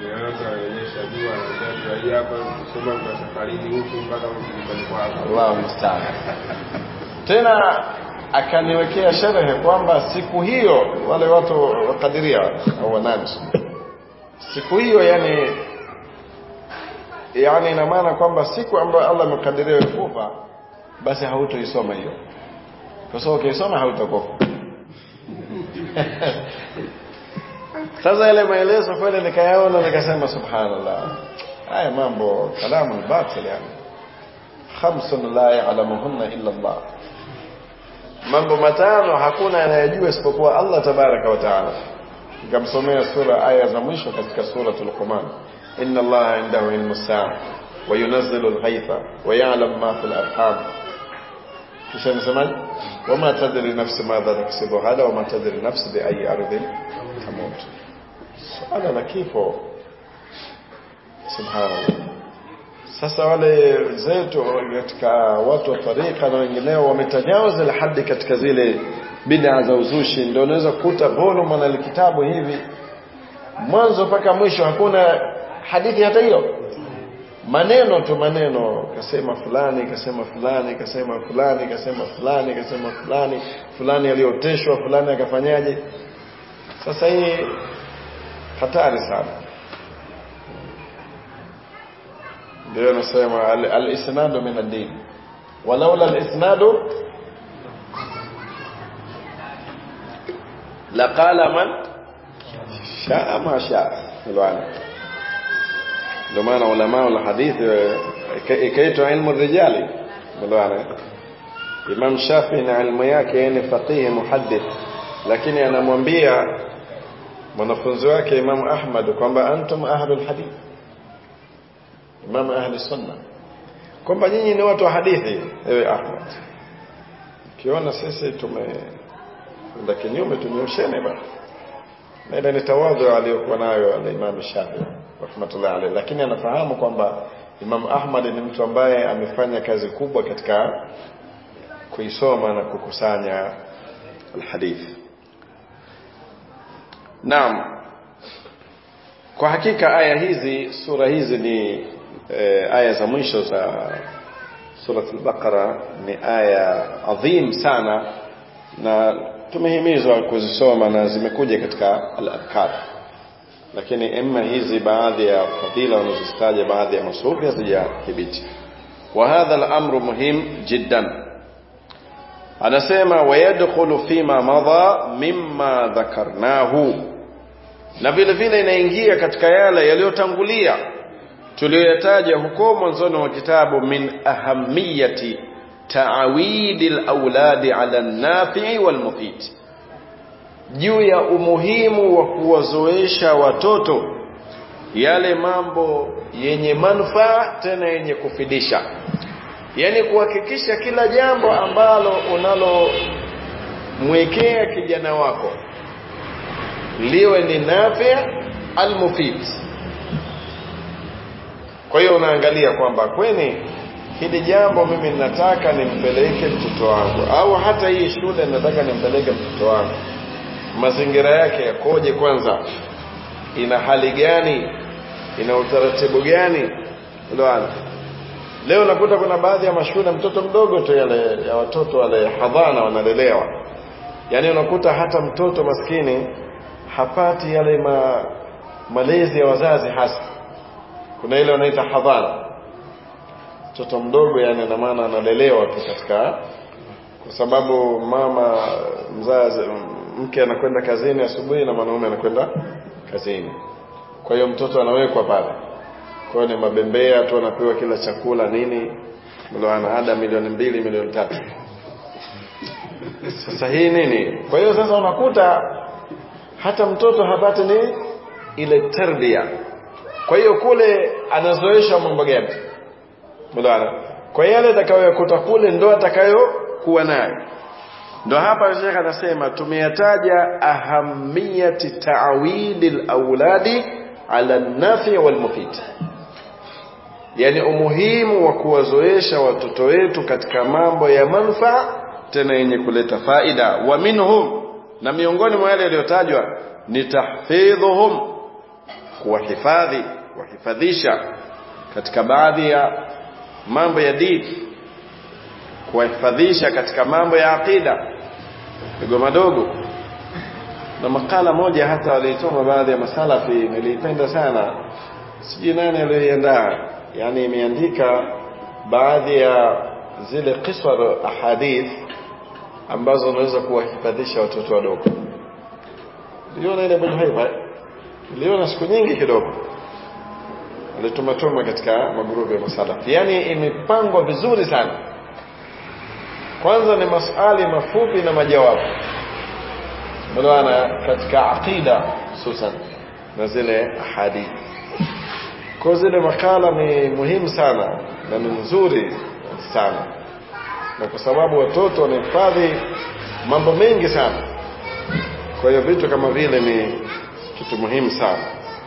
Speaker 2: Allahu musta'an. Tena akaniwekea sherehe kwamba siku hiyo wale watu wakadiria au wanani siku hiyo yani yani ina maana kwamba siku ambayo Allah amekadiria kufa basi hautoisoma hiyo kwa sababu ukisoma hautakufa sasa ile maelezo kweli nikayaona nikasema subhanallah haya mambo kalamu batil yani khamsun la ya'lamuhunna illa Allah mambo matano hakuna anayejua isipokuwa Allah tabaraka wa taala nikamsomea sura aya za mwisho katika suratul Luqman inna Allah indahu ilmu saa wa yunazzilu al-ghaytha wa ya'lam ma fil arham kisha nisemaje wama tadri nafsi madha taksibu hada wama tadri nafsi bi ayi ardhin tamut suala la kifo subhanallah sasa wale zetu katika watu wa tarika na wengineo wametajawaza la hadi katika zile bid'a za uzushi ndio unaweza kukuta volume na kitabu hivi mwanzo mpaka mwisho hakuna hadithi hata hiyo maneno tu maneno kasema fulani kasema fulani kasema fulani kasema fulani kasema fulani fulani alioteshwa fulani akafanyaje sasa hii hatari sana ndio nasema al-isnadu min ad-din walaula al-isnadu laqala man shaa ma shaa bwana ndio maana ulama wa hadithi ikaitwa ilmu rijali bwana Imam Shafi na ilmu yake ni faqih muhaddith lakini anamwambia mwanafunzi wake Imam Ahmad kwamba antum ahlul hadith Imam ahli sunna kwamba nyinyi ni watu wa hadithi ewe Ahmad kiona sisi tumeenda kinyume tunyoshene bwana na ile ni tawadhu aliyokuwa nayo al-Imam Shafi rahmatullah alayhi lakini anafahamu kwamba Imam Ahmad ni mtu ambaye amefanya kazi kubwa katika kuisoma na kukusanya alhadith Naam kwa hakika aya hizi sura hizi ni e, aya za mwisho za surat al-Baqara ni aya adhim sana na tumehimizwa kuzisoma na zimekuja katika al-adhkar lakini emma hizi baadhi ya fadhila wanazozitaja baadhi ya masufi hazijathibiti wa hadha al-amru muhim jiddan anasema wayadkhulu fima madha mimma dhakarnahu na vile vile inaingia katika yale yaliyotangulia tuliyoyataja huko mwanzoni wa kitabu min ahamiyati taawidi alawladi ala nafi'i walmufid juu ya umuhimu wa kuwazoesha watoto yale mambo yenye manufaa tena yenye kufidisha yani kuhakikisha kila jambo ambalo unalomwekea kijana wako liwe ni nafi almufid kwa hiyo unaangalia kwamba kweni hili jambo mimi nataka nimpeleke mtoto wangu au hata hii shule nataka nimpeleke mtoto wangu mazingira yake yakoje kwanza ina hali gani ina utaratibu gani Lwana. leo nakuta kuna baadhi ya mashule mtoto mdogo tu yale ya watoto wale hadhana wanalelewa yaani unakuta hata mtoto maskini hapati yale ma, malezi ya wazazi hasa kuna ile wanaita hadhana mtoto mdogo yani na maana analelewa tu katika kwa sababu mama mzazi mke anakwenda kazini asubuhi na mwanaume anakwenda kazini kwa hiyo mtoto anawekwa pale kwa hiyo ni mabembea tu anapewa kila chakula nini mlo ana ada milioni mbili milioni tatu sasa hii nini kwa hiyo sasa unakuta hata mtoto hapati ni ile tarbia kwa hiyo kule anazoesha mambo gani mlo kwa yale atakayokuta kule ndo atakayokuwa nayo ndo hapa Sheikh anasema tumeyataja ahamiyati ta'widi al-auladi ala an-nafi wal-mufid yani umuhimu wa kuwazoesha watoto wetu katika mambo ya manufaa tena yenye kuleta faida wa minhum na miongoni mwa yale yaliyotajwa ni tahfidhuhum kuwahifadhi kuwahifadhisha katika baadhi ya mambo ya dini kuwahifadhisha katika mambo ya aqida madogo madogo na makala moja hata waliitoma baadhi ya masalafi niliipenda sana sijui nani aliyoiandaa yani imeandika baadhi ya zile qisar ahadith ambazo unaweza kuwahifadhisha watoto wadogo niliona ile Bujuhaiba niliona siku nyingi kidogo alitumatuma katika magrupu ya masalafi yani imepangwa vizuri sana kwanza ni masali mafupi na majawabu maana katika aqida hususan na zile hadithi kwa zile makala ni muhimu sana na ni nzuri sana na kwa sababu watoto wanahifadhi mambo mengi sana kwa hiyo vitu kama vile ni kitu muhimu sana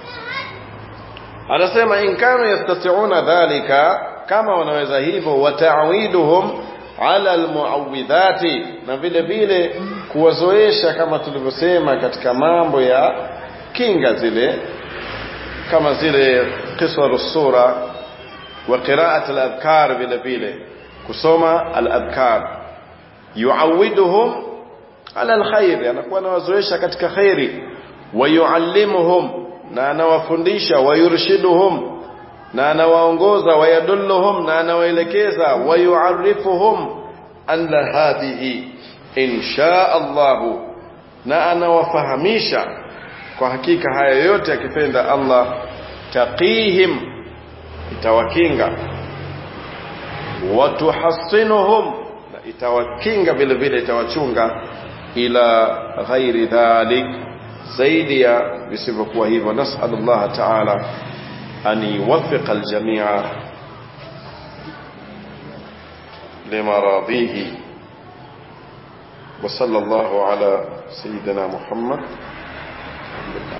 Speaker 2: anasema in kanu yastati'una dhalika kama wanaweza hivyo wata'widuhum ala almuawidhati na vile vile kuwazoesha kama tulivyosema katika mambo ya kinga zile kama zile qisar sura wa qiraat al-adhkar vile vile kusoma al-adhkar yuawiduhum ala alkhair anakuwa anawazoesha katika khairi wa yuallimuhum na anawafundisha wa yurshiduhum na anawaongoza wa yadulluhum na anawaelekeza wa yuarifuhum anna hadhihi insha Allah na anawafahamisha kwa hakika haya yote akipenda Allah taqihim itawakinga watuhassinuhum na itawakinga vile vile itawachunga ila ghairi dhalik zaidi ya visivyokuwa hivyo nasal Allah ta'ala an yuwaffiqa aljamia لمراضيه وصلى الله على سيدنا محمد